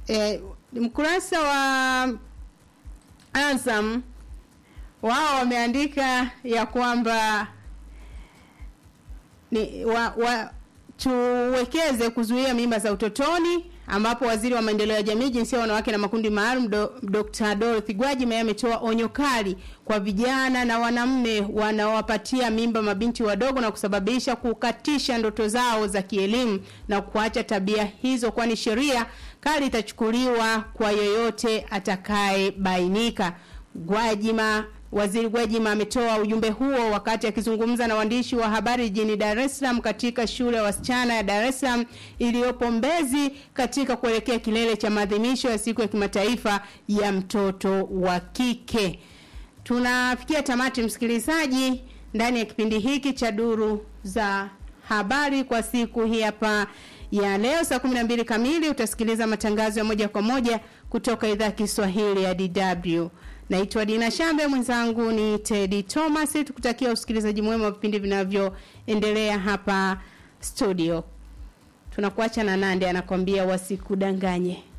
eh, mkurasa wa Azam wao wameandika ya kwamba ni wa, wa, tuwekeze kuzuia mimba za utotoni ambapo waziri wa maendeleo ya jamii jinsia wanawake na makundi maalum do, Dr. Dorothy Gwajima ametoa onyo kali kwa vijana na wanaume wanaowapatia mimba mabinti wadogo na kusababisha kukatisha ndoto zao za kielimu na kuacha tabia hizo kwani sheria kali itachukuliwa kwa yoyote atakayebainika. Gwajima Waziri Gwajima ametoa ujumbe huo wakati akizungumza na waandishi wa habari jijini Dar es Salaam katika shule ya wasichana ya Dar es Salaam iliyopo Mbezi katika kuelekea kilele cha maadhimisho ya siku ya kimataifa ya mtoto wa kike. Tunafikia tamati msikilizaji ndani ya kipindi hiki cha duru za habari kwa siku hii hapa ya leo saa 12 kamili utasikiliza matangazo ya moja kwa moja kutoka idhaa ya Kiswahili ya DW. Naitwa Dina Shambe, mwenzangu ni Teddy Thomas. Tukutakia usikilizaji mwema wa vipindi vinavyoendelea hapa studio. Tunakuacha na Nande anakwambia wasikudanganye.